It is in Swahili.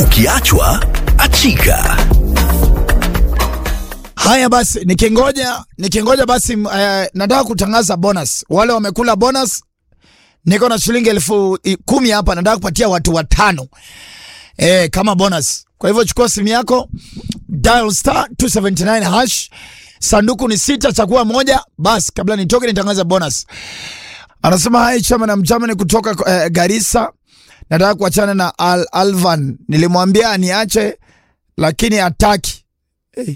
Ukiachwa achika. Haya basi, nikingoja nikingoja basi, uh, nataka kutangaza bonus. Wale wamekula bonus, niko na shilingi elfu i- kumi hapa, nataka kupatia watu watano eh, kama bonus. Kwa hivyo chukua simu yako, dial star 279 hash, sanduku ni sita, chagua moja. Basi kabla nitoke nitangaza bonus. Anasema hai chama na mchama ni kutoka eh, Garissa. Nataka kuachana na Al Alvan, nilimwambia aniache lakini hataki